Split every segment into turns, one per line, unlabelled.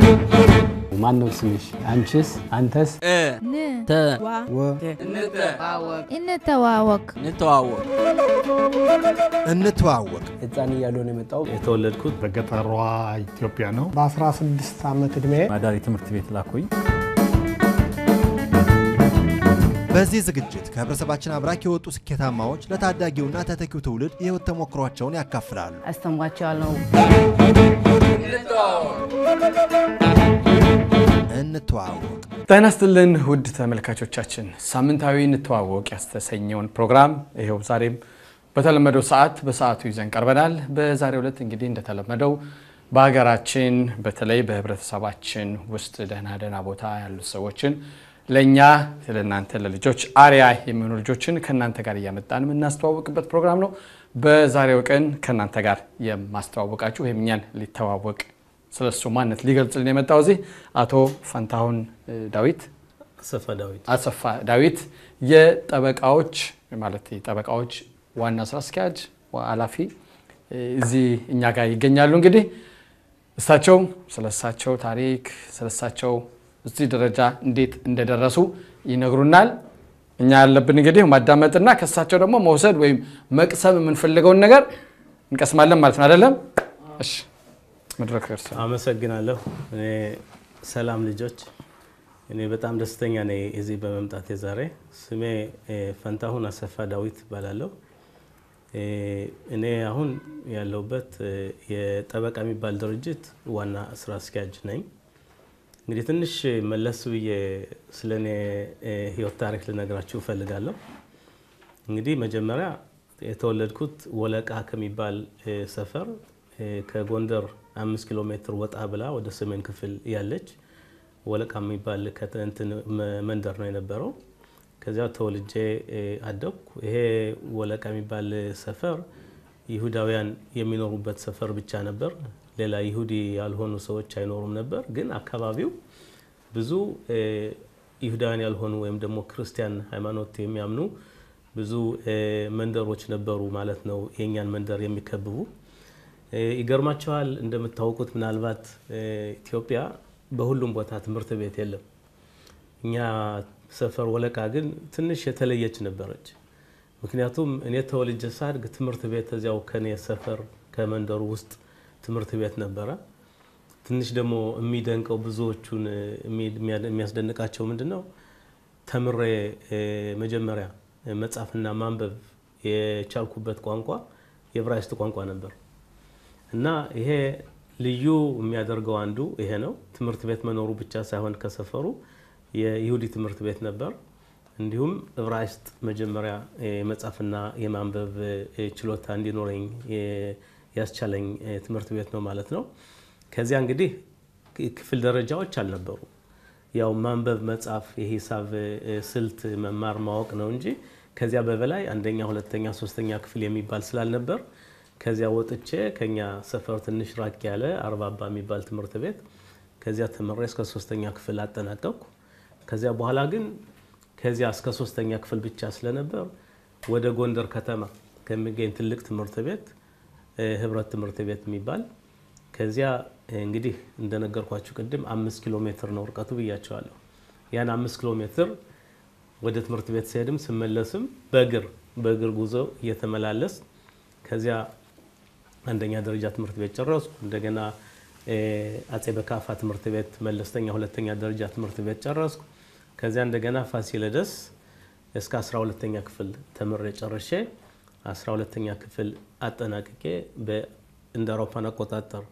ማን ነው ስምሽ? አንቺስ? አንተስ?
ን
ተ
ወ
እንተዋወቅ
እንተዋወቅ
እንተዋወቅ
ህፃን እያሉ ነው የመጣው።
የተወለድኩት
በገጠሯ ኢትዮጵያ ነው።
በ16 ዓመት ዕድሜ
ማዳሪ ትምህርት ቤት ላኩኝ።
በዚህ ዝግጅት ከህብረተሰባችን አብራክ የወጡ ስኬታማዎች ለታዳጊውና ተተኪው ትውልድ የህይወት ተሞክሯቸውን ያካፍላሉ።
አስተምሯቸዋለሁ።
እንተዋወቅ
ጤና ይስጥልን ውድ ተመልካቾቻችን፣ ሳምንታዊ እንተዋወቅ ያስተሰኘውን ፕሮግራም ይኸው ዛሬም በተለመደው ሰዓት በሰዓቱ ይዘን ቀርበናል። በዛሬው ዕለት እንግዲህ እንደተለመደው በሀገራችን በተለይ በህብረተሰባችን ውስጥ ደህና ደህና ቦታ ያሉት ሰዎችን ለእኛ ለእናንተ ለልጆች አርያ የሚሆኑ ልጆችን ከእናንተ ጋር እያመጣን የምናስተዋወቅበት ፕሮግራም ነው። በዛሬው ቀን ከእናንተ ጋር የማስተዋወቃችሁ ወይም እኛን ሊተዋወቅ ስለሱ ማንነት ሊገልጽልን የመጣው እዚህ አቶ ፈንታሁን እ, ዳዊት
አሰፋ ዳዊት
አሰፋ ዳዊት የጠበቃዎች ማለት የጠበቃዎች ዋና ስራ አስኪያጅ ዋ- ኃላፊ እ, እዚህ እኛ ጋር ይገኛሉ። እንግዲህ እሳቸው ስለ እሳቸው ታሪክ ስለ እሳቸው እዚህ ደረጃ እንዴት እንደደረሱ ይነግሩናል። እኛ ያለብን እንግዲህ ማዳመጥና ከእሳቸው ደግሞ መውሰድ ወይም መቅሰም የምንፈልገውን ነገር እንቀስማለን ማለት ነው አይደለም? እሺ መድረክ እርስ
አመሰግናለሁ። እኔ ሰላም ልጆች፣ እኔ በጣም ደስተኛ ነኝ እዚህ በመምጣት ዛሬ። ስሜ እ፣ ፈንታሁን አሰፋ ዳዊት እባላለሁ። እ፣ እኔ አሁን ያለሁበት እ፣ የጠበቃ የሚባል ድርጅት ዋና ስራ አስኪያጅ ነኝ። እንግዲህ ትንሽ መለስ ብዬ ስለ እኔ እ፣ ህይወት ታሪክ ልነግራችሁ እፈልጋለሁ። እንግዲህ መጀመሪያ የተወለድኩት ወለቃ ከሚባል እ፣ ሰፈር እ፣ ከጎንደር አምስት ኪሎ ሜትር ወጣ ብላ ወደ ሰሜን ክፍል ያለች ወለቃ የሚባል ከተ- እንትን መ- መንደር ነው የነበረው። ከዚያ ተወልጄ እ፣ አደግኩ። ይሄ ወለቃ የሚባል ሰፈር ይሁዳውያን የሚኖሩበት ሰፈር ብቻ ነበር። ሌላ ይሁዲ ያልሆኑ ሰዎች አይኖሩም ነበር። ግን አካባቢው ብዙ እ፣ ይሁዳውያን ያልሆኑ ወይም ደግሞ ክርስቲያን ሃይማኖት የሚያምኑ ብዙ እ፣ መንደሮች ነበሩ ማለት ነው፣ የእኛን መንደር የሚከብቡ። እ፣ ይገርማቸዋል። እንደምታውቁት ምናልባት እ፣ ኢትዮጵያ በሁሉም ቦታ ትምህርት ቤት የለም። እኛ ሰፈር ወለቃ ግን ትንሽ የተለየች ነበረች። ምክንያቱም እኔ ተወልጄ ሳድግ ትምህርት ቤት እዚያው ከኔ ሰፈር ከመንደሩ ውስጥ ትምህርት ቤት ነበረ። ትንሽ ደግሞ የሚደንቀው ብዙዎቹን እ፣ የሚ- የሚያ- የሚያስደንቃቸው ምንድን ነው ተምሬ እ፣ መጀመሪያ እ፣ መጻፍና ማንበብ የቻልኩበት ቋንቋ የዕብራይስጥ ቋንቋ ነበር እና ይሄ ልዩ የሚያደርገው አንዱ ይሄ ነው። ትምህርት ቤት መኖሩ ብቻ ሳይሆን ከሰፈሩ የይሁዲ ትምህርት ቤት ነበር። እንዲሁም ዕብራይስጥ መጀመሪያ የመጻፍና የማንበብ እ፣ ችሎታ እንዲኖረኝ የ- ያስቻለኝ እ፣ ትምህርት ቤት ነው ማለት ነው። ከዚያ እንግዲህ ክ- ክፍል ደረጃዎች አልነበሩ። ያው ማንበብ፣ መጻፍ፣ የሂሳብ እ፣ ስልት መማር ማወቅ ነው እንጂ ከዚያ በበላይ አንደኛ፣ ሁለተኛ፣ ሶስተኛ ክፍል የሚባል ስላልነበር ከዚያ ወጥቼ ከኛ ሰፈር ትንሽ ራቅ ያለ አርባባ የሚባል ትምህርት ቤት ከዚያ ተምሬ እስከ ሶስተኛ ክፍል አጠናቀቅኩ። ከዚያ በኋላ ግን ከዚያ እስከ ሶስተኛ ክፍል ብቻ ስለነበር ወደ ጎንደር ከተማ ከሚገኝ ትልቅ ትምህርት ቤት እ፣ ህብረት ትምህርት ቤት የሚባል ከዚያ እ፣ እንግዲህ እንደነገርኳችሁ ቅድም አምስት ኪሎ ሜትር ነው ርቀቱ ብያቸዋለሁ። ያን አምስት ኪሎ ሜትር ወደ ትምህርት ቤት ሲሄድም ስመለስም በእግር በእግር ጉዞ እየተመላለስ ከዚያ አንደኛ ደረጃ ትምህርት ቤት ጨረስኩ። እንደገና እ፣ አጼ በካፋ ትምህርት ቤት መለስተኛ ሁለተኛ ደረጃ ትምህርት ቤት ጨረስኩ። ከዚያ እንደገና ፋሲለደስ እስከ 12ተኛ ክፍል ተምሬ ጨርሼ 12ተኛ ክፍል አጠናቅቄ በ- እንደ አውሮፓን አቆጣጠር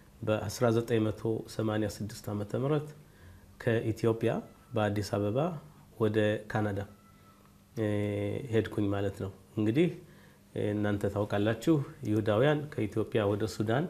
በ1986 ዓ ም ከኢትዮጵያ በአዲስ አበባ ወደ ካናዳ እ፣ ሄድኩኝ ማለት ነው። እንግዲህ እ፣ እናንተ ታውቃላችሁ ይሁዳውያን ከኢትዮጵያ ወደ ሱዳን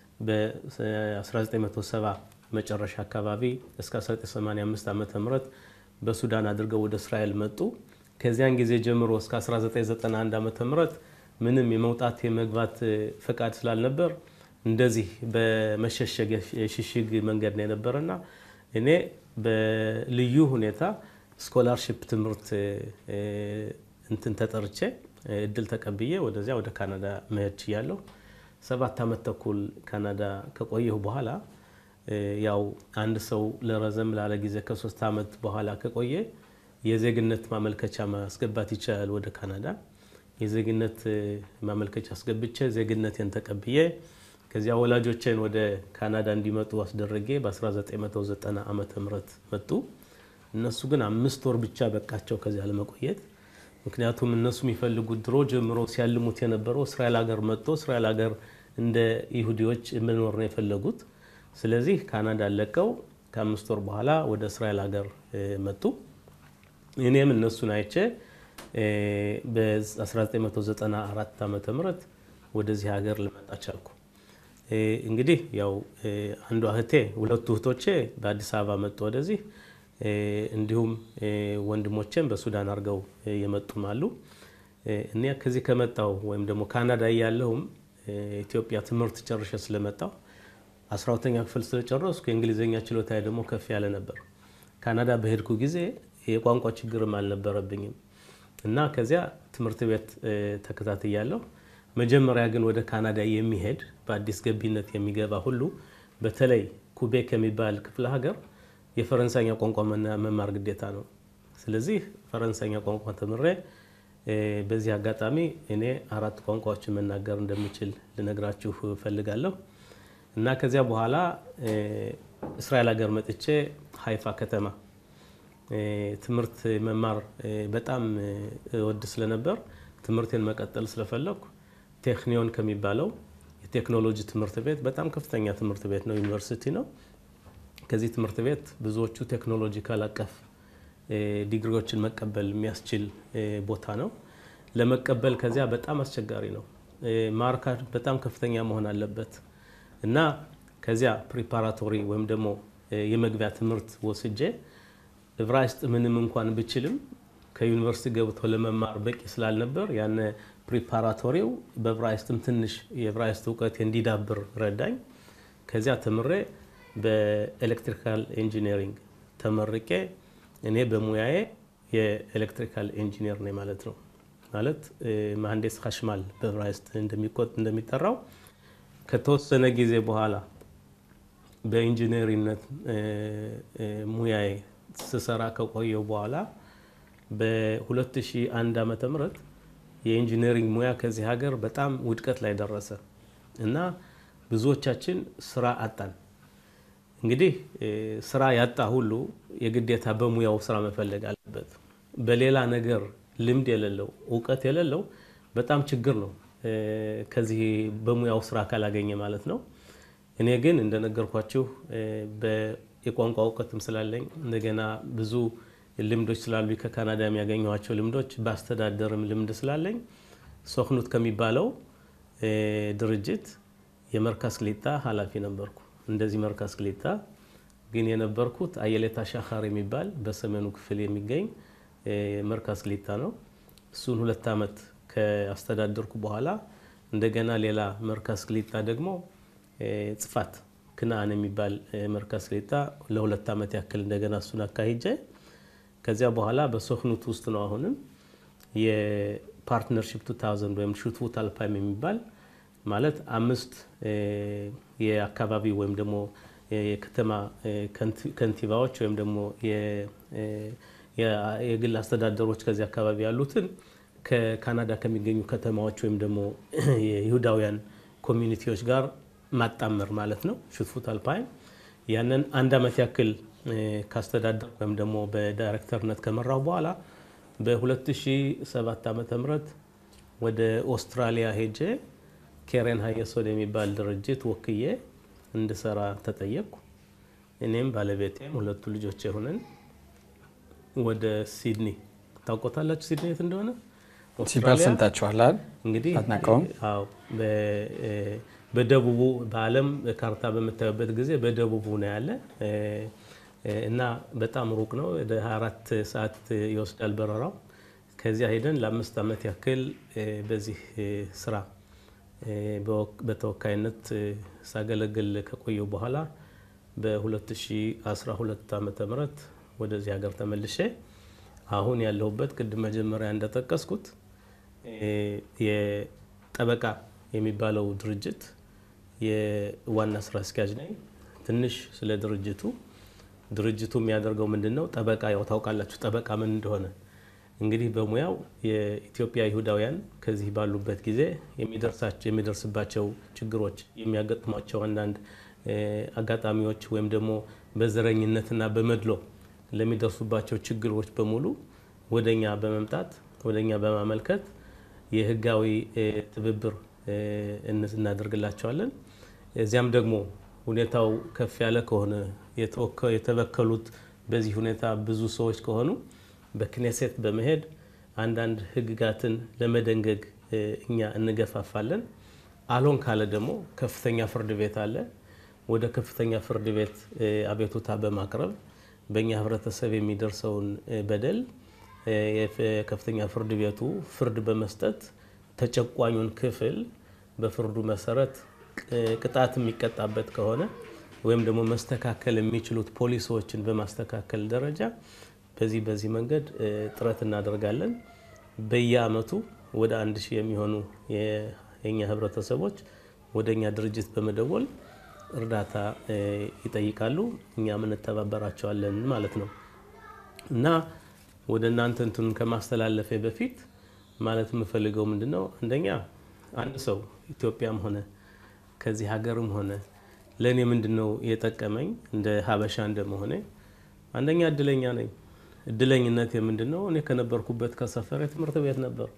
በ1970 መጨረሻ አካባቢ እስከ 1985 ዓ ም በሱዳን አድርገው ወደ እስራኤል መጡ። ከዚያን ጊዜ ጀምሮ እስከ 1991 ዓ ም ምንም የመውጣት የመግባት እ፣ ፈቃድ ስላልነበር እንደዚህ በመሸሸግ የሽሽግ መንገድ ነው የነበረና እኔ በልዩ ሁኔታ ስኮላርሽፕ ትምህርት እ፣ እንትን ተጠርቼ እ፣ እድል ተቀብዬ ወደዚያ ወደ ካናዳ መሄድ ችያለሁ። ሰባት ዓመት ተኩል ካናዳ ከቆየሁ በኋላ ያው አንድ ሰው ለረዘም ላለ ጊዜ ከሶስት ዓመት በኋላ ከቆየ የዜግነት ማመልከቻ ማስገባት ይችላል ወደ ካናዳ። የዜግነት ማመልከቻ አስገብቼ ዜግነቴን ተቀብዬ ከዚያ ወላጆቼን ወደ ካናዳ እንዲመጡ አስደረጌ በ1990 ዓመተ ምህረት መጡ። እነሱ ግን አምስት ወር ብቻ በቃቸው ከዚያ ለመቆየት። ምክንያቱም እነሱ የሚፈልጉት ድሮ ጀምሮ ሲያልሙት የነበረው እስራኤል ሀገር መጥቶ እስራኤል ሀገር እንደ ይሁዲዎች መኖር ነው የፈለጉት። ስለዚህ ካናዳ ለቀው ከአምስት ወር በኋላ ወደ እስራኤል ሀገር መጡ። እኔም እነሱን አይቼ በ1994 ዓመተ ምህረት ወደዚህ ሀገር ልመጣ ቻልኩ። እንግዲህ ያው አንዷ እህቴ ሁለቱ እህቶቼ በአዲስ አበባ መጡ ወደዚህ እንዲሁም ወንድሞቼም በሱዳን አድርገው የመጡም አሉ። እኔ ከዚህ ከመጣው ወይም ደግሞ ካናዳ እያለሁም ኢትዮጵያ ትምህርት ጨርሼ ስለመጣው አስራ ሁለተኛ ክፍል ስለጨረስኩ የእንግሊዝኛ ችሎታ ደግሞ ከፍ ያለ ነበር። ካናዳ በሄድኩ ጊዜ የቋንቋ ችግርም አልነበረብኝም እና ከዚያ ትምህርት ቤት ተከታትያለሁ። መጀመሪያ ግን ወደ ካናዳ የሚሄድ በአዲስ ገቢነት የሚገባ ሁሉ በተለይ ኩቤክ የሚባል ክፍለ ሀገር የፈረንሳይኛ ቋንቋ መማር ግዴታ ነው። ስለዚህ ፈረንሳይኛ ቋንቋ ተምሬ በዚህ አጋጣሚ እኔ አራት ቋንቋዎችን መናገር እንደምችል ልነግራችሁ እፈልጋለሁ እና ከዚያ በኋላ እስራኤል ሀገር መጥቼ ሀይፋ ከተማ ትምህርት መማር በጣም እወድ ስለነበር ትምህርቴን መቀጠል ስለፈለግኩ ቴክኒዮን ከሚባለው የቴክኖሎጂ ትምህርት ቤት በጣም ከፍተኛ ትምህርት ቤት ነው፣ ዩኒቨርሲቲ ነው። ከዚህ ትምህርት ቤት ብዙዎቹ ቴክኖሎጂካል አቀፍ ዲግሪዎችን መቀበል የሚያስችል ቦታ ነው። ለመቀበል ከዚያ በጣም አስቸጋሪ ነው። ማርካ በጣም ከፍተኛ መሆን አለበት እና ከዚያ ፕሪፓራቶሪ ወይም ደግሞ የመግቢያ ትምህርት ወስጄ ዕብራይስጥ ምንም እንኳን ብችልም ከዩኒቨርሲቲ ገብቶ ለመማር በቂ ስላልነበር ያነ ፕሪፓራቶሪው በዕብራይስጥም ትንሽ የዕብራይስጥ እውቀት እንዲዳብር ረዳኝ። ከዚያ ተምሬ በኤሌክትሪካል ኢንጂነሪንግ ተመርቄ እኔ በሙያዬ የኤሌክትሪካል ኢንጂነር ነኝ ማለት ነው። ማለት መሀንዲስ ሀሽማል በዕብራይስጥ እንደሚጠራው ከተወሰነ ጊዜ በኋላ በኢንጂነሪነት ሙያዬ ስሰራ ከቆየው በኋላ በ2001 ዓመተ ምህረት የኢንጂነሪንግ ሙያ ከዚህ ሀገር በጣም ውድቀት ላይ ደረሰ እና ብዙዎቻችን ስራ አጣን። እንግዲህ ስራ ያጣ ሁሉ የግዴታ በሙያው ስራ መፈለግ አለበት። በሌላ ነገር ልምድ የሌለው እውቀት የሌለው በጣም ችግር ነው፣ ከዚህ በሙያው ስራ ካላገኘ ማለት ነው። እኔ ግን እንደነገርኳችሁ የቋንቋ እውቀትም ስላለኝ እንደገና ብዙ ልምዶች ስላሉ ከካናዳ የሚያገኘኋቸው ልምዶች በአስተዳደርም ልምድ ስላለኝ ሶክኑት ከሚባለው ድርጅት የመርካዝ ክሊጣ ኃላፊ ነበርኩ። እንደዚህ መርካዝ ክሊጣ ግን የነበርኩት አየሌታ ሻኻር የሚባል በሰሜኑ ክፍል የሚገኝ መርካዝ ክሊጣ ነው። እሱን ሁለት ዓመት ከአስተዳደርኩ በኋላ እንደገና ሌላ መርካዝ ክሊጣ ደግሞ ጽፋት ክናን የሚባል መርካዝ ክሊጣ ለሁለት ዓመት ያክል እንደገና እሱን አካሂጄ ከዚያ በኋላ በሶክኑት ውስጥ ነው አሁንም የፓርትነርሽፕ 2000 ወይም ሹትፉት አልፓይም የሚባል ማለት አምስት የአካባቢ ወይም ደግሞ የከተማ ከንቲባዎች ወይም ደግሞ የግል አስተዳደሮች ከዚህ አካባቢ ያሉትን ከካናዳ ከሚገኙ ከተማዎች ወይም ደግሞ የይሁዳውያን ኮሚኒቲዎች ጋር ማጣመር ማለት ነው። ሹትፉት አልፓይም ያንን አንድ ዓመት ያክል ካስተዳደር ወይም ደግሞ በዳይሬክተርነት ከመራው በኋላ በ2007 ዓ ም ወደ ኦስትራሊያ ሄጄ ኬሬን ሀየሶድ የሚባል ድርጅት ወክዬ እንድሰራ ተጠየቅኩ። እኔም ባለቤቴም ሁለቱ ልጆች የሆነን ወደ ሲድኒ ታውቆታላችሁ፣ ሲድኒ የት እንደሆነ
ሲባል ሰምታችኋል?
እንግዲህ
አትናቀውም?
አዎ በደቡቡ በዓለም ካርታ በምታዩበት ጊዜ በደቡቡ ነው ያለ እና በጣም ሩቅ ነው። ወደ 24 ሰዓት ይወስዳል በረራው። ከዚያ ሄደን ለአምስት ዓመት ያክል በዚህ ስራ በተወካይነት ሳገለግል ከቆየው በኋላ በ2012 ዓ ም ወደዚህ ሀገር ተመልሼ አሁን ያለሁበት ቅድም መጀመሪያ እንደጠቀስኩት የጠበቃ የሚባለው ድርጅት የዋና ስራ አስኪያጅ ነኝ። ትንሽ ስለ ድርጅቱ ድርጅቱ የሚያደርገው ምንድን ነው? ጠበቃ ያው ታውቃላችሁ፣ ጠበቃ ምን እንደሆነ እንግዲህ በሙያው የኢትዮጵያ ይሁዳውያን ከዚህ ባሉበት ጊዜ የሚደርስባቸው ችግሮች የሚያጋጥሟቸው አንዳንድ አጋጣሚዎች ወይም ደግሞ በዘረኝነትና በመድሎ ለሚደርሱባቸው ችግሮች በሙሉ ወደኛ በመምጣት ወደኛ በማመልከት የህጋዊ ትብብር እናደርግላቸዋለን። እዚያም ደግሞ ሁኔታው ከፍ ያለ ከሆነ የተበከሉት በዚህ ሁኔታ ብዙ ሰዎች ከሆኑ በክኔሴት በመሄድ አንዳንድ ህግጋትን ለመደንገግ እኛ እንገፋፋለን። አልሆን ካለ ደግሞ ከፍተኛ ፍርድ ቤት አለ። ወደ ከፍተኛ ፍርድ ቤት አቤቱታ በማቅረብ በእኛ ህብረተሰብ የሚደርሰውን በደል የከፍተኛ ፍርድ ቤቱ ፍርድ በመስጠት ተጨቋኙን ክፍል በፍርዱ መሰረት ቅጣት የሚቀጣበት ከሆነ ወይም ደግሞ መስተካከል የሚችሉት ፖሊሲዎችን በማስተካከል ደረጃ በዚህ በዚህ መንገድ ጥረት እናደርጋለን። በየአመቱ ወደ አንድ ሺህ የሚሆኑ የኛ ህብረተሰቦች ወደ እኛ ድርጅት በመደወል እርዳታ ይጠይቃሉ። እኛም እንተባበራቸዋለን ማለት ነው እና ወደ እናንተ እንትኑን ከማስተላለፌ በፊት ማለት የምፈልገው ምንድን ነው፣ አንደኛ አንድ ሰው ኢትዮጵያም ሆነ ከዚህ ሀገርም ሆነ ለእኔ ምንድን ነው የጠቀመኝ እንደ ሀበሻ እንደመሆኔ አንደኛ እድለኛ ነኝ። እድለኝነት የምንድን ነው? እኔ ከነበርኩበት ከሰፈር ትምህርት ቤት ነበር።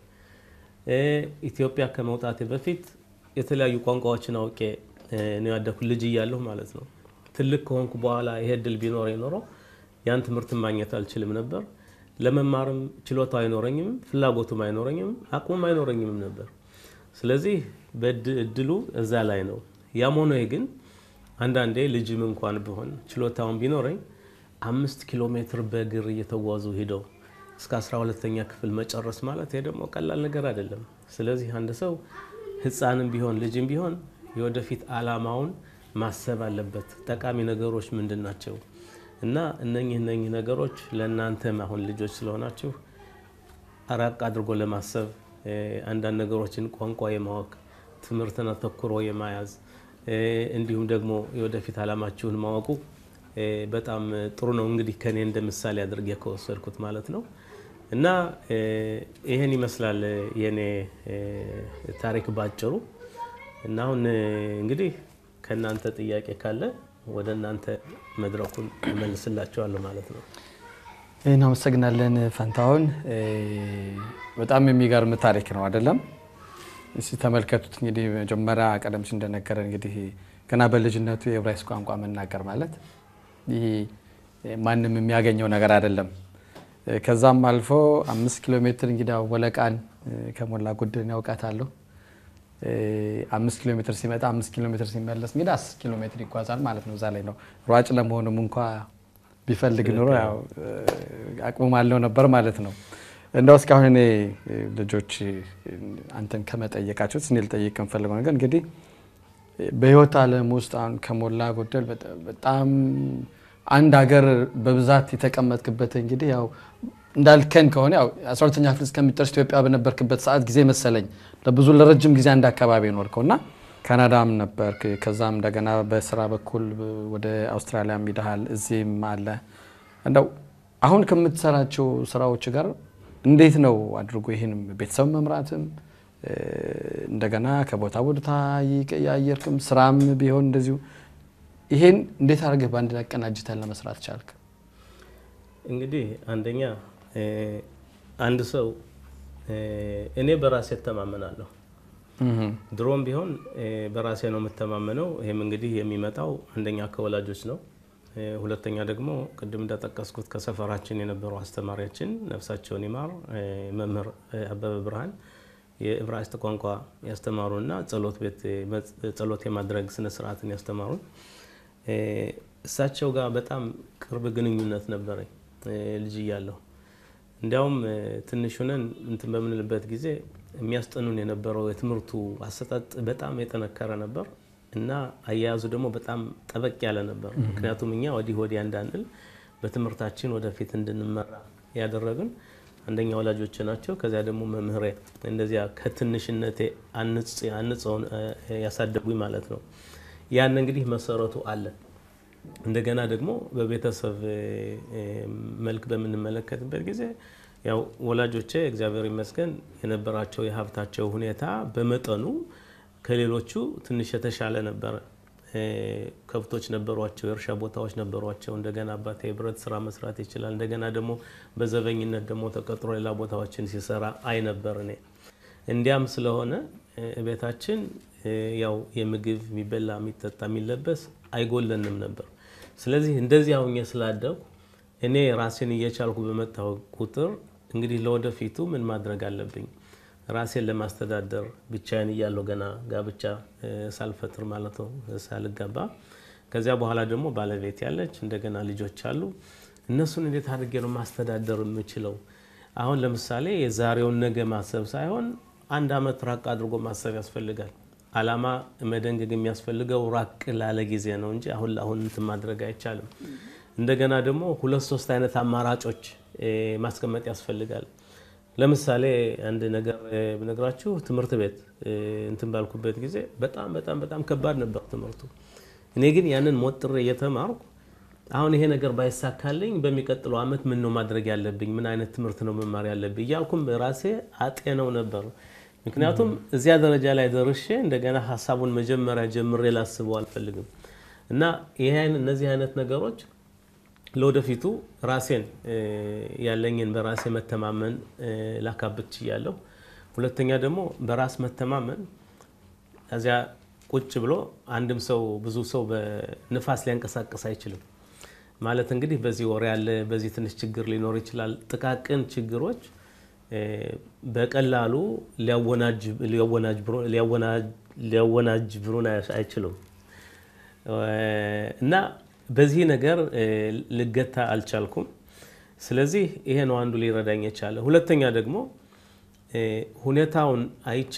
ኢትዮጵያ ከመውጣቴ በፊት የተለያዩ ቋንቋዎችን አውቄ ነው ያደኩት ልጅ እያለሁ ማለት ነው። ትልቅ ከሆንኩ በኋላ ይሄ እድል ቢኖረኝ ኖሮ ያን ትምህርት ማግኘት አልችልም ነበር። ለመማርም ችሎታ አይኖረኝም፣ ፍላጎቱም አይኖረኝም፣ አቅሙም አይኖረኝም ነበር። ስለዚህ እድሉ እዛ ላይ ነው። ያም ሆኖ ግን አንዳንዴ ልጅም እንኳን ቢሆን ችሎታውን ቢኖረኝ አምስት ኪሎ ሜትር በእግር እየተጓዙ ሂደው እስከ አስራ ሁለተኛ ክፍል መጨረስ ማለት ይሄ ደግሞ ቀላል ነገር አይደለም። ስለዚህ አንድ ሰው ሕፃንም ቢሆን ልጅም ቢሆን የወደፊት አላማውን ማሰብ አለበት። ጠቃሚ ነገሮች ምንድን ናቸው? እና እነኚህ እነኚህ ነገሮች ለእናንተም አሁን ልጆች ስለሆናችሁ አራቅ አድርጎ ለማሰብ አንዳንድ ነገሮችን ቋንቋ የማወቅ ትምህርትን አተኩሮ የማያዝ እንዲሁም ደግሞ የወደፊት አላማችሁን ማወቁ በጣም ጥሩ ነው። እንግዲህ ከኔ እንደ ምሳሌ አድርጌ ከወሰድኩት ማለት ነው እና ይህን ይመስላል የኔ ታሪክ ባጭሩ። እና አሁን እንግዲህ ከእናንተ ጥያቄ ካለ ወደ እናንተ መድረኩን እመልስላቸዋለሁ ማለት ነው።
እናመሰግናለን ፈንታሁን። በጣም የሚገርም ታሪክ ነው አይደለም? እስቲ ተመልከቱት እንግዲህ መጀመሪያ ቀደም ሲል እንደነገረን እንግዲህ ገና በልጅነቱ የዕብራይስጥ ቋንቋ መናገር ማለት ይህ ማንም የሚያገኘው ነገር አይደለም። ከዛም አልፎ አምስት ኪሎ ሜትር እንግዲህ ወለቃን ከሞላ ጎደል ያውቃታለሁ። አምስት ኪሎ ሜትር ሲመጣ አምስት ኪሎ ሜትር ሲመለስ እንግዲህ አስር ኪሎ ሜትር ይጓዛል ማለት ነው። እዛ ላይ ነው ሯጭ ለመሆኑም እንኳ ቢፈልግ ኑሮ ያው አቅሙም አለው ነበር ማለት ነው። እንደው እስካሁን እኔ ልጆች አንተን ከመጠየቃቸው እኔ ልጠይቅ የምፈልገው ነገር እንግዲህ በህይወት ዓለም ውስጥ አሁን ከሞላ ጎደል በጣም አንድ ሀገር በብዛት የተቀመጥክበት እንግዲህ ያው እንዳልከን ከሆነ ያው አስራ ሁለተኛ ክፍል እስከሚጨርስ ኢትዮጵያ በነበርክበት ሰዓት ጊዜ መሰለኝ ለብዙ ለረጅም ጊዜ አንድ አካባቢ ኖርከው እና ካናዳም ነበርክ። ከዛም እንደገና በስራ በኩል ወደ አውስትራሊያም ሄደሃል። እዚህም አለ። እንደው አሁን ከምትሰራቸው ስራዎች ጋር እንዴት ነው አድርጎ ይህን ቤተሰብ መምራትም እንደገና ከቦታ ቦታ እየቀያየርክም ስራም ቢሆን እንደዚሁ ይሄን እንዴት አድርገህ በአንድ ላይ አቀናጅተን ለመስራት ቻልክ?
እንግዲህ አንደኛ አንድ ሰው እኔ በራሴ እተማመናለሁ። ድሮም ቢሆን በራሴ ነው የምተማመነው። ይህም እንግዲህ የሚመጣው አንደኛ ከወላጆች ነው። ሁለተኛ ደግሞ ቅድም እንደጠቀስኩት ከሰፈራችን የነበሩ አስተማሪያችን ነፍሳቸውን ይማር መምህር አበበ ብርሃን የዕብራይስጥ ቋንቋ ያስተማሩና ጸሎት ቤት ጸሎት የማድረግ ስነስርዓትን ያስተማሩን እሳቸው ጋር በጣም ቅርብ ግንኙነት ነበረኝ ልጅ እያለሁ። እንዲያውም ትንሽ ሆነን እንትን በምንልበት ጊዜ የሚያስጠኑን የነበረው የትምህርቱ አሰጣጥ በጣም የጠነከረ ነበር እና አያያዙ ደግሞ በጣም ጠበቅ ያለ ነበር። ምክንያቱም እኛ ወዲህ ወዲያ እንዳንል በትምህርታችን ወደፊት እንድንመራ ያደረግን አንደኛ ወላጆች ናቸው። ከዚያ ደግሞ መምህሬ እንደዚያ ከትንሽነቴ አንጸውን ያሳደጉኝ ማለት ነው። ያን እንግዲህ መሰረቱ አለ። እንደገና ደግሞ በቤተሰብ መልክ በምንመለከትበት ጊዜ ያው ወላጆቼ እግዚአብሔር ይመስገን የነበራቸው የሀብታቸው ሁኔታ በመጠኑ ከሌሎቹ ትንሽ የተሻለ ነበረ። ከብቶች ነበሯቸው፣ የእርሻ ቦታዎች ነበሯቸው። እንደገና አባቴ የብረት ስራ መስራት ይችላል። እንደገና ደግሞ በዘበኝነት ደግሞ ተቀጥሮ ሌላ ቦታዎችን ሲሰራ አይ ነበር እኔ። እንዲያም ስለሆነ ቤታችን ያው የምግብ የሚበላ የሚጠጣ የሚለበስ አይጎለንም ነበር። ስለዚህ እንደዚህ አሁኜ ስላደጉ እኔ ራሴን እየቻልኩ በመታወቅ ቁጥር እንግዲህ ለወደፊቱ ምን ማድረግ አለብኝ ራሴን ለማስተዳደር ብቻዬን እያለሁ ገና ጋብቻ ሳልፈጥር ማለት ነው ሳልጋባ፣ ከዚያ በኋላ ደግሞ ባለቤት ያለች እንደገና ልጆች አሉ። እነሱን እንዴት አድርጌ ነው ማስተዳደር የምችለው? አሁን ለምሳሌ የዛሬውን ነገ ማሰብ ሳይሆን አንድ አመት ራቅ አድርጎ ማሰብ ያስፈልጋል። አላማ መደንገግ የሚያስፈልገው ራቅ ላለ ጊዜ ነው እንጂ አሁን ለአሁን እንትን ማድረግ አይቻልም። እንደገና ደግሞ ሁለት ሶስት አይነት አማራጮች ማስቀመጥ ያስፈልጋል። ለምሳሌ አንድ ነገር ብነግራችሁ ትምህርት ቤት እንትን ባልኩበት ጊዜ በጣም በጣም በጣም ከባድ ነበር ትምህርቱ። እኔ ግን ያንን ሞጥሬ እየተማርኩ አሁን ይሄ ነገር ባይሳካልኝ በሚቀጥለው አመት ምን ነው ማድረግ ያለብኝ፣ ምን አይነት ትምህርት ነው መማር ያለብኝ እያልኩም ራሴ አጤነው ነበር። ምክንያቱም እዚያ ደረጃ ላይ ደርሼ እንደገና ሀሳቡን መጀመሪያ ጀምሬ ላስበው አልፈልግም እና ይሄ እነዚህ አይነት ነገሮች ለወደፊቱ ራሴን ያለኝን በራሴ መተማመን ላካብት ችያለሁ። ሁለተኛ ደግሞ በራስ መተማመን እዚያ ቁጭ ብሎ አንድም ሰው ብዙ ሰው በንፋስ ሊያንቀሳቀስ አይችልም። ማለት እንግዲህ በዚህ ወር ያለ በዚህ ትንሽ ችግር ሊኖር ይችላል። ጥቃቅን ችግሮች በቀላሉ ሊያወናጅብሩን አይችሉም እና በዚህ ነገር ልገታ አልቻልኩም። ስለዚህ ይሄ ነው አንዱ ሊረዳኝ የቻለ። ሁለተኛ ደግሞ ሁኔታውን አይቼ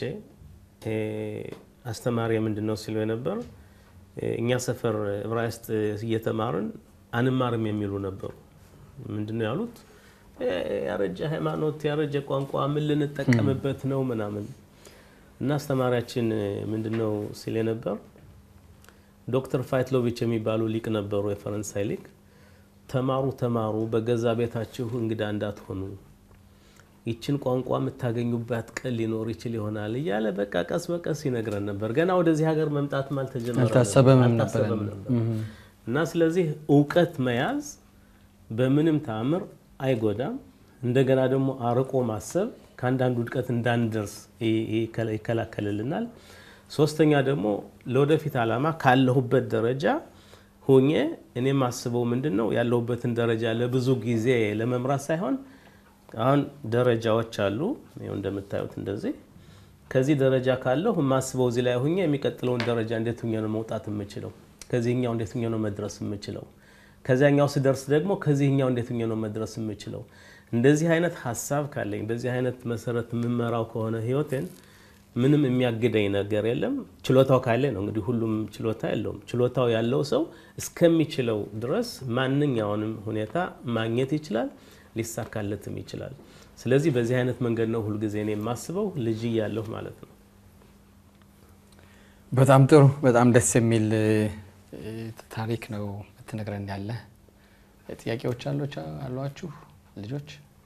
አስተማሪ ምንድን ነው ሲሉ የነበር እኛ ሰፈር ዕብራይስጥ እየተማርን አንማርም የሚሉ ነበሩ። ምንድን ነው ያሉት? ያረጀ ሃይማኖት፣ ያረጀ ቋንቋ ምን ልንጠቀምበት ነው ምናምን እና አስተማሪያችን ምንድን ነው ሲል የነበር ዶክተር ፋይትሎቪች የሚባሉ ሊቅ ነበሩ፣ የፈረንሳይ ሊቅ። ተማሩ ተማሩ፣ በገዛ ቤታችሁ እንግዳ እንዳትሆኑ፣ ይችን ቋንቋ የምታገኙባት ቀን ሊኖር ይችል ይሆናል እያለ በቃ ቀስ በቀስ ይነግረን ነበር። ገና ወደዚህ ሀገር መምጣትም
አልታሰበም ነበር
እና ስለዚህ እውቀት መያዝ በምንም ተአምር አይጎዳም። እንደገና ደግሞ አርቆ ማሰብ ከአንዳንድ ውድቀት እንዳንደርስ ይከላከልልናል። ሶስተኛ ደግሞ ለወደፊት ዓላማ ካለሁበት ደረጃ ሁኜ እኔ የማስበው ምንድን ነው ያለሁበትን ደረጃ ለብዙ ጊዜ ለመምራት ሳይሆን አሁን ደረጃዎች አሉ። ይኸው እንደምታዩት እንደዚህ ከዚህ ደረጃ ካለሁ የማስበው እዚህ ላይ ሁኜ የሚቀጥለውን ደረጃ እንዴት ሁኜ ነው መውጣት የምችለው? ከዚህኛው እንዴት ሁኜ ነው መድረስ የምችለው? ከዚያኛው ስደርስ ደግሞ ከዚህኛው እንዴት ሁኜ ነው መድረስ የምችለው? እንደዚህ አይነት ሀሳብ ካለኝ በዚህ አይነት መሰረት የምመራው ከሆነ ህይወቴን ምንም የሚያግደኝ ነገር የለም። ችሎታው ካለ ነው እንግዲህ ሁሉም ችሎታ የለውም። ችሎታው ያለው ሰው እስከሚችለው ድረስ ማንኛውንም ሁኔታ ማግኘት ይችላል፣ ሊሳካለትም ይችላል። ስለዚህ በዚህ አይነት መንገድ ነው ሁልጊዜ እኔ የማስበው ልጅ እያለሁ ማለት ነው።
በጣም ጥሩ፣ በጣም ደስ የሚል ታሪክ ነው ብትነግረን ያለ። ጥያቄዎች አሏችሁ ልጆች?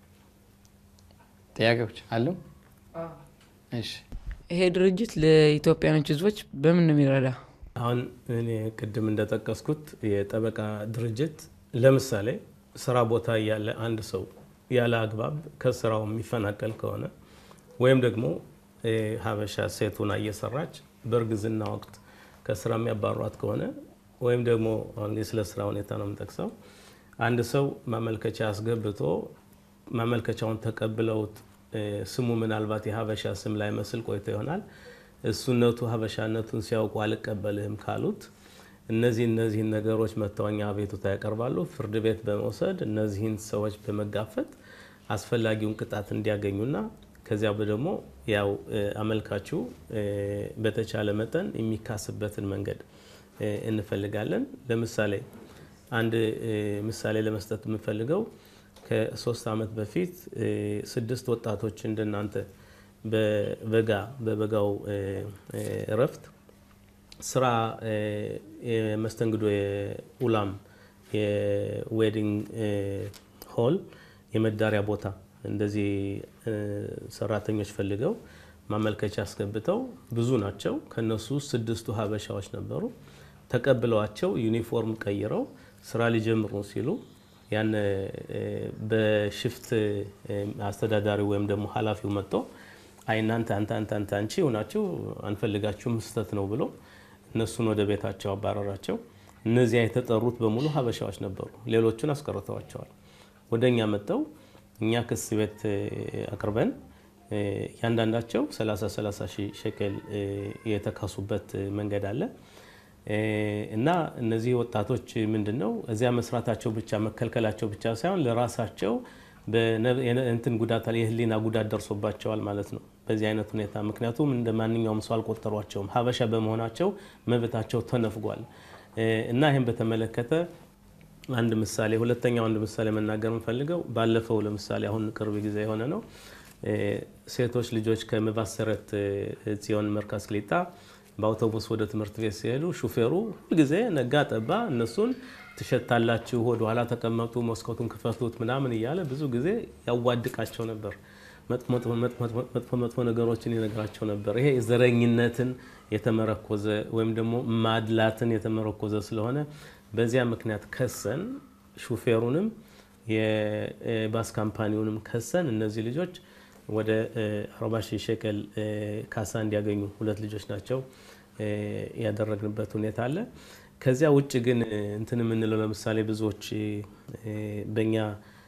ጥያቄዎች አሉ? እሺ
ይሄ ድርጅት ለኢትዮጵያኖች ህዝቦች በምን ነው የሚረዳ?
አሁን እኔ ቅድም እንደጠቀስኩት የጠበቃ ድርጅት ለምሳሌ ስራ ቦታ ያለ አንድ ሰው ያለ አግባብ ከስራው የሚፈናቀል ከሆነ ወይም ደግሞ ሀበሻ ሴቱና እየሰራች በእርግዝና ወቅት ከስራ የሚያባሯት ከሆነ ወይም ደግሞ አሁን ስለ ስራ ሁኔታ ነው የምጠቅሰው አንድ ሰው ማመልከቻ አስገብቶ ማመልከቻውን ተቀብለውት ስሙ ምናልባት የሀበሻ ስም ላይ መስል ቆይቶ ይሆናል። እሱነቱ ሀበሻነቱን ሲያውቁ አልቀበልህም ካሉት እነዚህ እነዚህን ነገሮች መተወኛ አቤቱታ ያቀርባሉ። ፍርድ ቤት በመውሰድ እነዚህን ሰዎች በመጋፈጥ አስፈላጊውን ቅጣት እንዲያገኙና ከዚያ ደግሞ ያው አመልካቹ በተቻለ መጠን የሚካስበትን መንገድ እንፈልጋለን። ለምሳሌ አንድ ምሳሌ ለመስጠት የምፈልገው ከሶስት ዓመት በፊት ስድስት ወጣቶች እንደናንተ በበጋ በበጋው እረፍት ስራ የመስተንግዶ የኡላም የዌዲንግ ሆል የመዳሪያ ቦታ እንደዚህ ሰራተኞች ፈልገው ማመልከቻ አስገብተው ብዙ ናቸው። ከነሱ ውስጥ ስድስቱ ሀበሻዎች ነበሩ። ተቀብለዋቸው ዩኒፎርም ቀይረው ስራ ሊጀምሩ ሲሉ ያን በሽፍት አስተዳዳሪው ወይም ደግሞ ኃላፊው መጥቶ አይ እናንተ አንተ አንተ አንተ አንቺ ሆናችሁ አንፈልጋችሁም ስህተት ነው ብሎ እነሱን ወደ ቤታቸው አባረራቸው። እነዚያ የተጠሩት በሙሉ ሀበሻዎች ነበሩ። ሌሎቹን አስቀርተዋቸዋል። ወደ እኛ መጥተው እኛ ክስ ቤት አቅርበን እያንዳንዳቸው 30 30 ሺህ ሸቀል የተካሱበት መንገድ አለ እና እነዚህ ወጣቶች ምንድን ነው እዚያ መስራታቸው ብቻ መከልከላቸው ብቻ ሳይሆን ለራሳቸው እንትን ጉዳት የህሊና ጉዳት ደርሶባቸዋል ማለት ነው። በዚህ አይነት ሁኔታ ምክንያቱም እንደ ማንኛውም ሰው አልቆጠሯቸውም። ሀበሻ በመሆናቸው መብታቸው ተነፍጓል እና ይህን በተመለከተ አንድ ምሳሌ ሁለተኛው አንድ ምሳሌ መናገር የምፈልገው ባለፈው ለምሳሌ አሁን ቅርብ ጊዜ የሆነ ነው። ሴቶች ልጆች ከመባሰረት ጽዮን መርካዝ ክሊጣ በአውቶቡስ ወደ ትምህርት ቤት ሲሄዱ ሹፌሩ ሁልጊዜ ነጋ ጠባ እነሱን ትሸታላችሁ፣ ወደ ኋላ ተቀመጡ፣ መስኮቱን ክፈቱት ምናምን እያለ ብዙ ጊዜ ያዋድቃቸው ነበር። መጥፎ መጥፎ ነገሮችን ይነግራቸው ነበር። ይሄ ዘረኝነትን የተመረኮዘ ወይም ደግሞ ማድላትን የተመረኮዘ ስለሆነ በዚያ ምክንያት ከሰን ሹፌሩንም የባስ ካምፓኒውንም ከሰን እነዚህ ልጆች ወደ 40 ሺህ ሸቀል ካሳ እንዲያገኙ ሁለት ልጆች ናቸው ያደረግንበት ሁኔታ አለ። ከዚያ ውጭ ግን እንትን የምንለው ለምሳሌ ብዙዎች በእኛ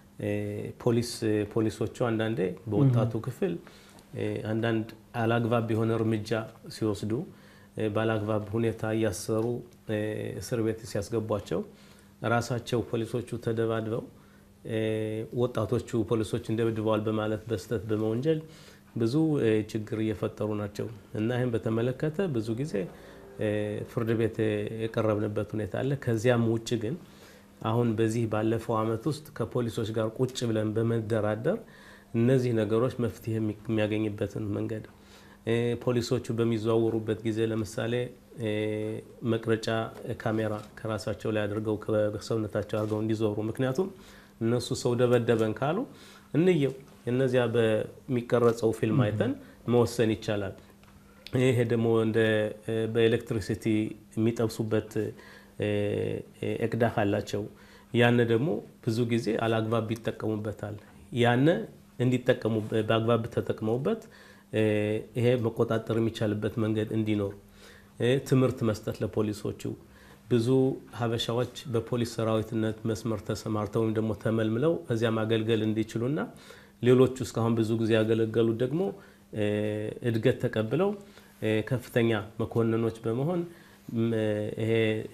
ፖሊስ ፖሊሶቹ አንዳንዴ በወጣቱ ክፍል አንዳንድ አላግባብ የሆነ እርምጃ ሲወስዱ ባላግባብ ሁኔታ እያሰሩ እስር ቤት ሲያስገቧቸው ራሳቸው ፖሊሶቹ ተደባድበው ወጣቶቹ ፖሊሶች እንደብድበዋል በማለት በስህተት በመወንጀል ብዙ ችግር እየፈጠሩ ናቸው እና ይህም በተመለከተ ብዙ ጊዜ ፍርድ ቤት የቀረብንበት ሁኔታ አለ። ከዚያም ውጭ ግን አሁን በዚህ ባለፈው ዓመት ውስጥ ከፖሊሶች ጋር ቁጭ ብለን በመደራደር እነዚህ ነገሮች መፍትሄ የሚያገኝበትን መንገድ ፖሊሶቹ በሚዘዋወሩበት ጊዜ ለምሳሌ መቅረጫ ካሜራ ከራሳቸው ላይ አድርገው ከሰውነታቸው አድርገው እንዲዞሩ ምክንያቱም እነሱ ሰው ደበደበን ካሉ እንየው እነዚያ በሚቀረጸው ፊልም አይተን መወሰን ይቻላል። ይሄ ደግሞ እንደ በኤሌክትሪሲቲ የሚጠብሱበት እቅዳህ አላቸው። ያነ ደግሞ ብዙ ጊዜ አላግባብ ይጠቀሙበታል። ያነ እንዲጠቀሙ በአግባብ ተጠቅመውበት ይሄ መቆጣጠር የሚቻልበት መንገድ እንዲኖር ትምህርት መስጠት ለፖሊሶቹ ብዙ ሀበሻዎች በፖሊስ ሰራዊትነት መስመር ተሰማርተው ወይም ደግሞ ተመልምለው እዚያ ማገልገል እንዲችሉና ሌሎቹ እስካሁን ብዙ ጊዜ ያገለገሉት ደግሞ እድገት ተቀብለው ከፍተኛ መኮንኖች በመሆን ይሄ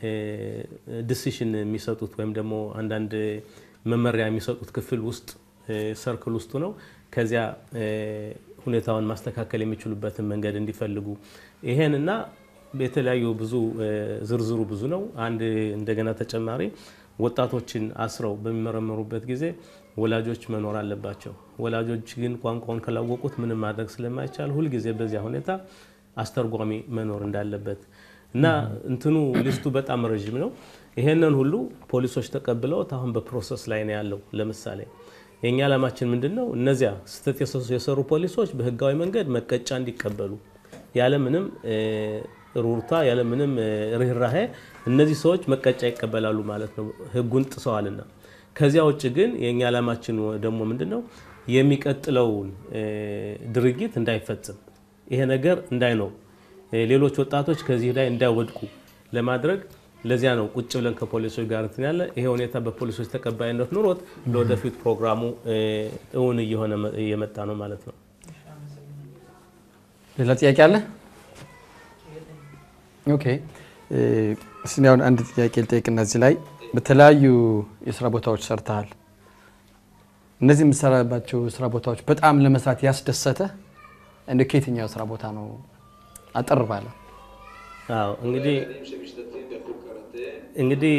ዲሲሽን የሚሰጡት ወይም ደግሞ አንዳንድ መመሪያ የሚሰጡት ክፍል ውስጥ ሰርክል ውስጡ ነው። ከዚያ ሁኔታውን ማስተካከል የሚችሉበትን መንገድ እንዲፈልጉ ይሄንና የተለያዩ ብዙ ዝርዝሩ ብዙ ነው። አንድ እንደገና ተጨማሪ ወጣቶችን አስረው በሚመረመሩበት ጊዜ ወላጆች መኖር አለባቸው። ወላጆች ግን ቋንቋውን ካላወቁት ምንም ማድረግ ስለማይቻል ሁልጊዜ በዚያ ሁኔታ አስተርጓሚ መኖር እንዳለበት እና እንትኑ ሊስቱ በጣም ረዥም ነው። ይሄንን ሁሉ ፖሊሶች ተቀብለውት አሁን በፕሮሰስ ላይ ነው ያለው። ለምሳሌ የእኛ ዓላማችን ምንድን ነው? እነዚያ ስህተት የሰሩ ፖሊሶች በህጋዊ መንገድ መቀጫ እንዲቀበሉ ያለምንም ሩርታ ያለምንም ርኅራሄ እነዚህ ሰዎች መቀጫ ይቀበላሉ ማለት ነው፣ ህጉን ጥሰዋልና። ከዚያ ውጭ ግን የእኛ ዓላማችን ደግሞ ምንድን ነው? የሚቀጥለውን ድርጊት እንዳይፈጽም ይሄ ነገር እንዳይኖር ሌሎች ወጣቶች ከዚህ ላይ እንዳይወድቁ ለማድረግ ለዚያ ነው ቁጭ ብለን ከፖሊሶች ጋር እንትን ያለ ይሄ ሁኔታ በፖሊሶች ተቀባይነት ኑሮት ለወደፊት ፕሮግራሙ እውን እየሆነ እየመጣ ነው ማለት ነው።
ሌላ ጥያቄ አለ? ኦኬ እስኪ አሁን አንድ ጥያቄ ልጠይቅ። እነዚህ ላይ በተለያዩ የስራ ቦታዎች ሰርተሃል። እነዚህ የምትሰራባቸው ስራ ቦታዎች በጣም ለመስራት ያስደሰተ እንደ ከየትኛው ስራ ቦታ ነው? አጠር ባለ
አዎ እንግዲህ እንግዲህ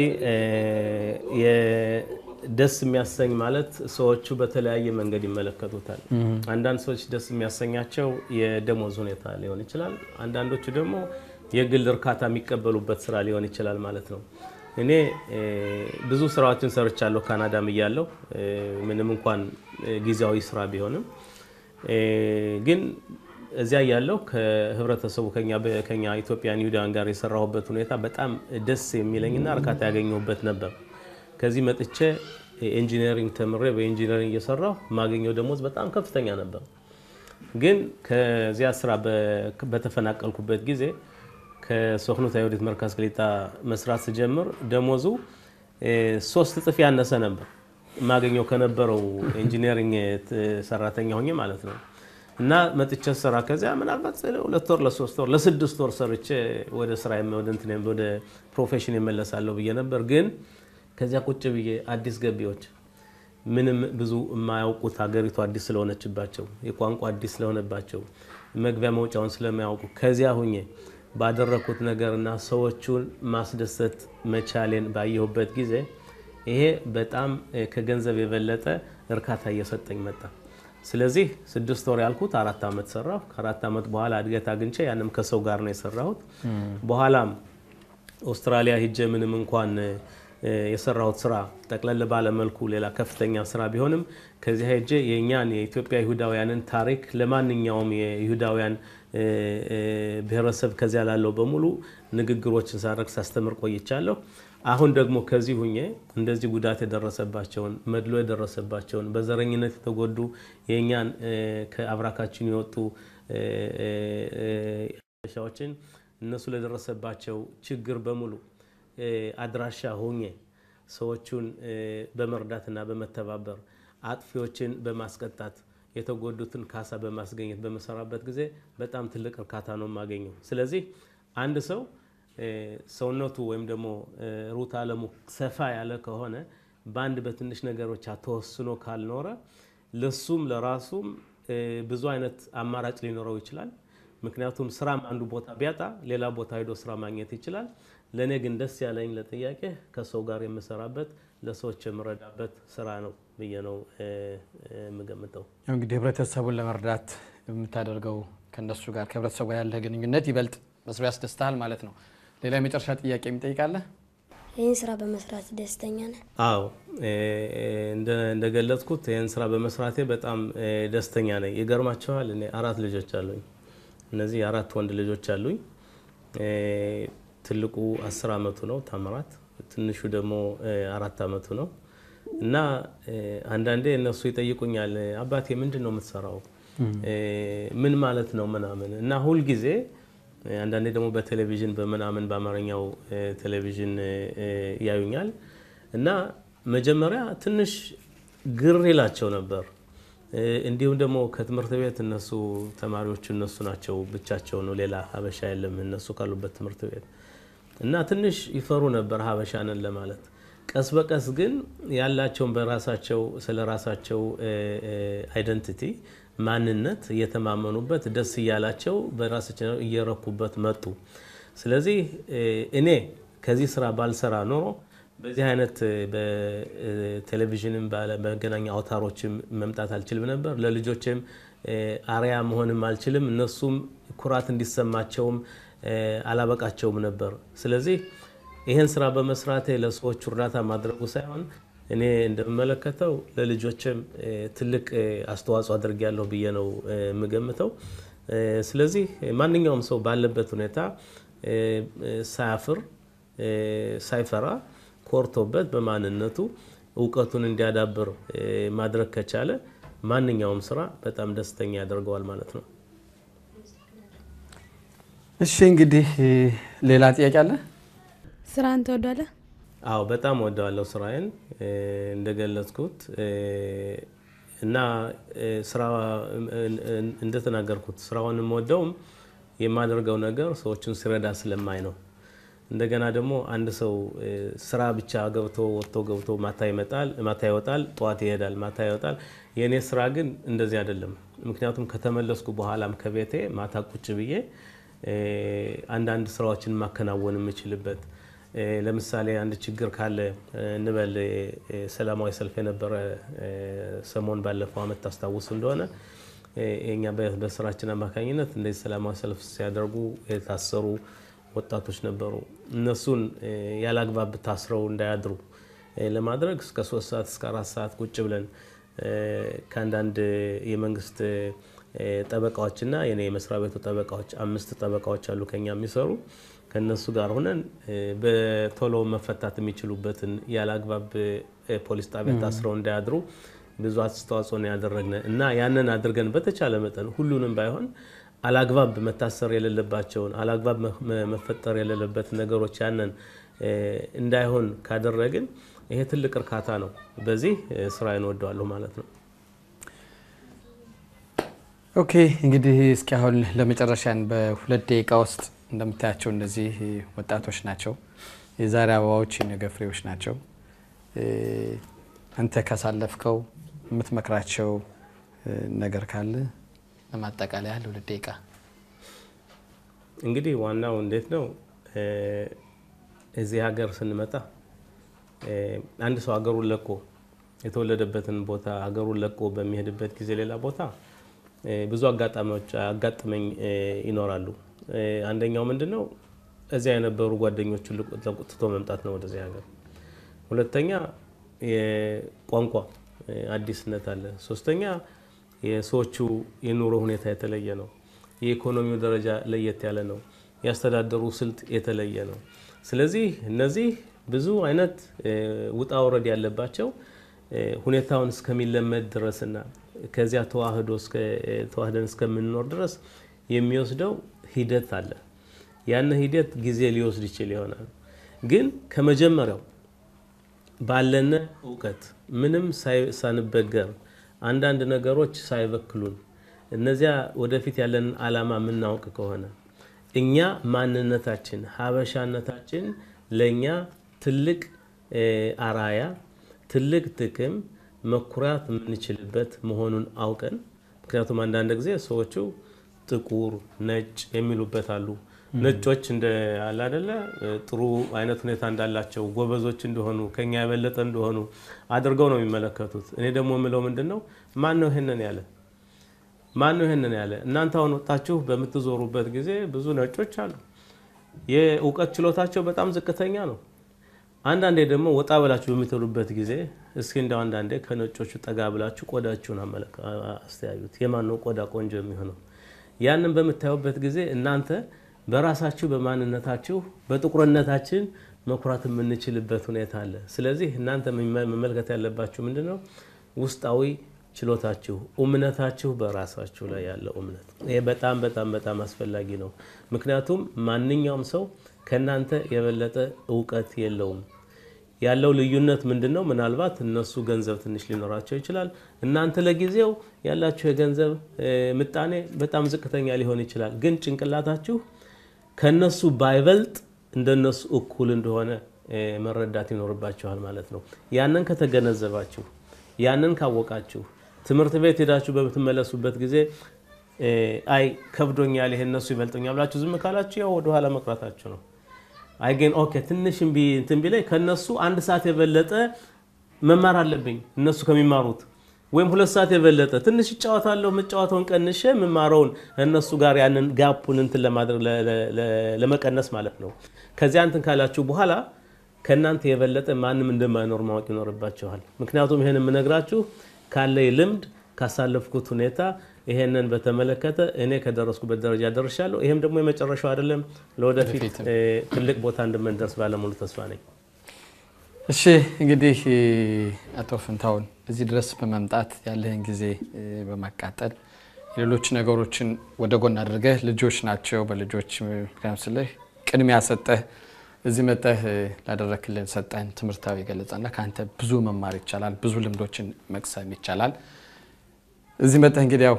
ደስ የሚያሰኝ ማለት ሰዎቹ በተለያየ መንገድ ይመለከቱታል። አንዳንድ ሰዎች ደስ የሚያሰኛቸው የደሞዝ ሁኔታ ሊሆን ይችላል። አንዳንዶቹ ደግሞ የግል እርካታ የሚቀበሉበት ስራ ሊሆን ይችላል ማለት ነው። እኔ ብዙ ስራዎችን ሰርቻለሁ ካናዳም እያለሁ ምንም እንኳን ጊዜያዊ ስራ ቢሆንም ግን እዚያ እያለሁ ከህብረተሰቡ ከኛ ኢትዮጵያን ይሁዳውያን ጋር የሰራሁበት ሁኔታ በጣም ደስ የሚለኝና እርካታ ያገኘሁበት ነበር። ከዚህ መጥቼ ኢንጂነሪንግ ተምሬ በኢንጂነሪንግ እየሰራሁ የማገኘው ደሞዝ በጣም ከፍተኛ ነበር። ግን ከዚያ ስራ በተፈናቀልኩበት ጊዜ ከሶክኑት አይሁዲት መርካዝ ክሊጣ መስራት ስጀምር ደሞዙ ሶስት እጥፍ ያነሰ ነበር የማገኘው ከነበረው ኢንጂነሪንግ ሰራተኛ ሆኜ ማለት ነው። እና መጥቼ ስራ ከዚያ ምናልባት ሁለት ወር ለሶስት ወር ለስድስት ወር ሰርቼ ወደ ስራ ወደ እንትን ወደ ፕሮፌሽን የመለሳለሁ ብዬ ነበር። ግን ከዚያ ቁጭ ብዬ አዲስ ገቢዎች ምንም ብዙ የማያውቁት ሀገሪቱ አዲስ ስለሆነችባቸው የቋንቋ አዲስ ስለሆነባቸው መግቢያ መውጫውን ስለማያውቁ ከዚያ ሁኜ ባደረግኩት ነገርና ሰዎቹን ማስደሰት መቻሌን ባየሁበት ጊዜ ይሄ በጣም ከገንዘብ የበለጠ እርካታ እየሰጠኝ መጣ። ስለዚህ ስድስት ወር ያልኩት አራት ዓመት ሰራሁ። ከአራት ዓመት በኋላ እድገት አግኝቼ ያንም ከሰው ጋር ነው የሰራሁት። በኋላም አውስትራሊያ ሂጄ ምንም እንኳን የሰራሁት ስራ ጠቅለል ባለመልኩ ሌላ ከፍተኛ ስራ ቢሆንም ከዚያ ሄጄ የእኛን የኢትዮጵያ ይሁዳውያንን ታሪክ ለማንኛውም የይሁዳውያን ብሔረሰብ ከዚያ ላለው በሙሉ ንግግሮችን ሳደርግ ሳስተምር ቆይቻለሁ። አሁን ደግሞ ከዚህ ሁኜ እንደዚህ ጉዳት የደረሰባቸውን መድሎ የደረሰባቸውን በዘረኝነት የተጎዱ የእኛን ከአብራካችን የወጡ ሻዎችን እነሱ ለደረሰባቸው ችግር በሙሉ አድራሻ ሆኜ ሰዎቹን በመርዳትና በመተባበር አጥፊዎችን በማስቀጣት የተጎዱትን ካሳ በማስገኘት በመሰራበት ጊዜ በጣም ትልቅ እርካታ ነው የማገኘው። ስለዚህ አንድ ሰው ሰውነቱ ወይም ደግሞ ሩት አለሙ ሰፋ ያለ ከሆነ በአንድ በትንሽ ነገሮች ተወስኖ ካልኖረ ለሱም ለራሱም ብዙ አይነት አማራጭ ሊኖረው ይችላል። ምክንያቱም ስራም አንዱ ቦታ ቢያጣ ሌላ ቦታ ሄዶ ስራ ማግኘት ይችላል። ለእኔ ግን ደስ ያለኝ ለጥያቄ ከሰው ጋር የምሰራበት ለሰዎች የምረዳበት ስራ ነው ብዬ ነው የምገምተው።
ያው እንግዲህ ህብረተሰቡን ለመርዳት የምታደርገው ከእነሱ ጋር ከህብረተሰቡ ጋር ያለ ግንኙነት ይበልጥ መስሎ ያስደስታል ማለት ነው። ሌላ የመጨረሻ ጥያቄ የሚጠይቃለ?
ይህን ስራ በመስራት ደስተኛ ነህ?
አዎ እንደገለጽኩት ይህን ስራ በመስራቴ በጣም ደስተኛ ነኝ። ይገርማቸዋል። እኔ አራት ልጆች አሉኝ። እነዚህ አራት ወንድ ልጆች አሉኝ። ትልቁ አስር አመቱ ነው ታምራት፣ ትንሹ ደግሞ አራት አመቱ ነው እና አንዳንዴ እነሱ ይጠይቁኛል፣ አባቴ ምንድን ነው የምትሰራው? ምን ማለት ነው ምናምን እና ሁልጊዜ አንዳንዴ ደግሞ በቴሌቪዥን በምናምን በአማርኛው ቴሌቪዥን ያዩኛል እና መጀመሪያ ትንሽ ግር ይላቸው ነበር። እንዲሁም ደግሞ ከትምህርት ቤት እነሱ ተማሪዎቹ እነሱ ናቸው ብቻቸው ነው፣ ሌላ ሀበሻ የለም እነሱ ካሉበት ትምህርት ቤት እና ትንሽ ይፈሩ ነበር ሀበሻ ነን ለማለት። ቀስ በቀስ ግን ያላቸውን በራሳቸው ስለ ራሳቸው አይደንቲቲ ማንነት እየተማመኑበት ደስ እያላቸው በራሳቸው እየረኩበት መጡ። ስለዚህ እኔ ከዚህ ስራ ባልሰራ ኖሮ በዚህ አይነት በቴሌቪዥንም በመገናኛ አውታሮችም መምጣት አልችልም ነበር። ለልጆችም አርያ መሆንም አልችልም። እነሱም ኩራት እንዲሰማቸውም አላበቃቸውም ነበር። ስለዚህ ይህን ስራ በመስራቴ ለሰዎቹ እርዳታ ማድረጉ ሳይሆን እኔ እንደምመለከተው ለልጆችም ትልቅ አስተዋጽኦ አድርጊያለሁ ብዬ ነው የምገምተው። ስለዚህ ማንኛውም ሰው ባለበት ሁኔታ ሳያፍር ሳይፈራ ኮርቶበት በማንነቱ እውቀቱን እንዲያዳብር ማድረግ ከቻለ ማንኛውም ስራ በጣም ደስተኛ ያደርገዋል ማለት ነው።
እሺ እንግዲህ ሌላ ጥያቄ አለ?
ስራን ትወዷለህ?
አዎ በጣም ወደዋለሁ ስራዬን እንደገለጽኩት እና ስራ እንደተናገርኩት ስራውን የምወደውም የማደርገው ነገር ሰዎችን ሲረዳ ስለማይ ነው። እንደገና ደግሞ አንድ ሰው ስራ ብቻ ገብቶ ወጥቶ ገብቶ ማታ ይመጣል፣ ማታ ይወጣል፣ ጠዋት ይሄዳል፣ ማታ ይወጣል። የእኔ ስራ ግን እንደዚህ አይደለም። ምክንያቱም ከተመለስኩ በኋላም ከቤቴ ማታ ቁጭ ብዬ አንዳንድ ስራዎችን ማከናወን የምችልበት ለምሳሌ አንድ ችግር ካለ እንበል ሰላማዊ ሰልፍ የነበረ ሰሞን ባለፈው አመት ታስታውሱ እንደሆነ እኛ በስራችን አማካኝነት እንደዚህ ሰላማዊ ሰልፍ ሲያደርጉ የታሰሩ ወጣቶች ነበሩ። እነሱን ያላግባብ ታስረው እንዳያድሩ ለማድረግ እስከ ሶስት ሰዓት እስከ አራት ሰዓት ቁጭ ብለን ከአንዳንድ የመንግስት ጠበቃዎችና የኔ የመስሪያ ቤቱ ጠበቃዎች አምስት ጠበቃዎች አሉ ከኛ የሚሰሩ ከነሱ ጋር ሆነን በቶሎ መፈታት የሚችሉበትን ያለአግባብ ፖሊስ ጣቢያ ታስረው እንዳያድሩ ብዙ አስተዋጽኦ ነው ያደረግን እና ያንን አድርገን በተቻለ መጠን ሁሉንም ባይሆን አላግባብ መታሰር የሌለባቸውን አላግባብ መፈጠር የሌለበት ነገሮች ያንን እንዳይሆን ካደረግን ይሄ ትልቅ እርካታ ነው። በዚህ ስራ እንወደዋለሁ ማለት ነው።
ኦኬ እንግዲህ እስኪ አሁን ለመጨረሻን በሁለት ደቂቃ ውስጥ እንደምታያቸው እነዚህ ወጣቶች ናቸው። የዛሬ አበባዎች የነገ ፍሬዎች ናቸው። አንተ ካሳለፍከው የምትመክራቸው ነገር ካለ ለማጠቃለያ ለሁለት ደቂቃ።
እንግዲህ ዋናው እንዴት ነው እዚህ ሀገር ስንመጣ አንድ ሰው ሀገሩን ለቆ የተወለደበትን ቦታ ሀገሩን ለቆ በሚሄድበት ጊዜ ሌላ ቦታ ብዙ አጋጣሚዎች አጋጥመኝ ይኖራሉ። አንደኛው ምንድን ነው እዚያ የነበሩ ጓደኞቹን ትቶ መምጣት ነው ወደዚህ ሀገር። ሁለተኛ የቋንቋ አዲስነት አለ። ሶስተኛ የሰዎቹ የኑሮ ሁኔታ የተለየ ነው። የኢኮኖሚው ደረጃ ለየት ያለ ነው። ያስተዳደሩ ስልት የተለየ ነው። ስለዚህ እነዚህ ብዙ አይነት ውጣ ውረድ ያለባቸው ሁኔታውን እስከሚለመድ ድረስና ከዚያ ተዋህዶ ተዋህደን እስከምንኖር ድረስ የሚወስደው ሂደት አለ። ያን ሂደት ጊዜ ሊወስድ ይችል ይሆናል። ግን ከመጀመሪያው ባለነ እውቀት ምንም ሳንበገር አንዳንድ ነገሮች ሳይበክሉን እነዚያ ወደፊት ያለንን ዓላማ የምናውቅ ከሆነ እኛ ማንነታችን ሀበሻነታችን ለእኛ ትልቅ አራያ ትልቅ ጥቅም መኩራት የምንችልበት መሆኑን አውቀን ምክንያቱም አንዳንድ ጊዜ ሰዎቹ ጥቁር፣ ነጭ የሚሉበት አሉ። ነጮች እንደ አለ አይደለ ጥሩ አይነት ሁኔታ እንዳላቸው ጎበዞች እንደሆኑ ከኛ የበለጠ እንደሆኑ አድርገው ነው የሚመለከቱት። እኔ ደግሞ የምለው ምንድን ነው ማን ነው ይሄንን ያለ? ማን ነው ይሄንን ያለ? እናንተ አሁን ወጣችሁ በምትዞሩበት ጊዜ ብዙ ነጮች አሉ። የእውቀት ችሎታቸው በጣም ዝቅተኛ ነው። አንዳንዴ ደግሞ ወጣ ብላችሁ በምትሄዱበት ጊዜ እስኪ እንደው አንዳንዴ ከነጮቹ ጠጋ ብላችሁ ቆዳችሁን አስተያዩት። የማን ነው ቆዳ ቆንጆ የሚሆነው? ያንን በምታዩበት ጊዜ እናንተ በራሳችሁ በማንነታችሁ በጥቁርነታችን መኩራት የምንችልበት ሁኔታ አለ። ስለዚህ እናንተ መመልከት ያለባችሁ ምንድን ነው? ውስጣዊ ችሎታችሁ፣ እምነታችሁ በራሳችሁ ላይ ያለው እምነት። ይሄ በጣም በጣም በጣም አስፈላጊ ነው። ምክንያቱም ማንኛውም ሰው ከእናንተ የበለጠ እውቀት የለውም። ያለው ልዩነት ምንድን ነው? ምናልባት እነሱ ገንዘብ ትንሽ ሊኖራቸው ይችላል። እናንተ ለጊዜው ያላችሁ የገንዘብ ምጣኔ በጣም ዝቅተኛ ሊሆን ይችላል። ግን ጭንቅላታችሁ ከነሱ ባይበልጥ እንደነሱ እኩል እንደሆነ መረዳት ይኖርባችኋል ማለት ነው። ያንን ከተገነዘባችሁ፣ ያንን ካወቃችሁ፣ ትምህርት ቤት ሄዳችሁ በምትመለሱበት ጊዜ አይ ከብዶኛል፣ ይሄ እነሱ ይበልጡኛል ብላችሁ ዝም ካላችሁ ያው ወደኋላ መቅረታችሁ ነው። አይ ግን ኦኬ ትንሽ እንትን ቢላይ ከነሱ አንድ ሰዓት የበለጠ መማር አለብኝ እነሱ ከሚማሩት ወይም ሁለት ሰዓት የበለጠ ትንሽ እጫወታለሁ። የምጫወተውን ቀንሼ የምማረውን እነሱ ጋር ያንን ጋፑን እንትን ለማድረግ ለመቀነስ ማለት ነው። ከዚያ እንትን ካላችሁ በኋላ ከእናንተ የበለጠ ማንም እንደማይኖር ማወቅ ይኖርባችኋል። ምክንያቱም ይሄን የምነግራችሁ ካለኝ ልምድ ካሳለፍኩት ሁኔታ ይሄንን በተመለከተ እኔ ከደረስኩበት ደረጃ ደርሻለሁ። ይሄም ደግሞ የመጨረሻው አይደለም። ለወደፊት ትልቅ ቦታ እንደምንደርስ ባለሙሉ ተስፋ ነኝ።
እሺ እንግዲህ አቶ ፍንታውን እዚህ ድረስ በመምጣት ያለህን ጊዜ በማቃጠል ሌሎች ነገሮችን ወደ ጎን አድርገህ ልጆች ናቸው በልጆች ምክንያት ስልህ ቅድሚያ ሰጠህ እዚህ መጠህ ላደረክልን ሰጠን ትምህርታዊ ገለጻና ከአንተ ብዙ መማር ይቻላል፣ ብዙ ልምዶችን መቅሰም ይቻላል። እዚህ መጠህ እንግዲህ ያው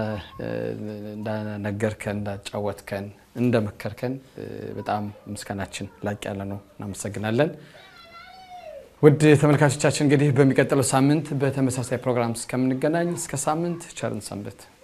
እንዳነገርከን፣ እንዳጫወትከን፣ እንደመከርከን በጣም ምስጋናችን ላቅ ያለ ነው። እናመሰግናለን። ውድ ተመልካቾቻችን እንግዲህ በሚቀጥለው ሳምንት በተመሳሳይ ፕሮግራም እስከምንገናኝ እስከ ሳምንት ቸርን ሰንብት።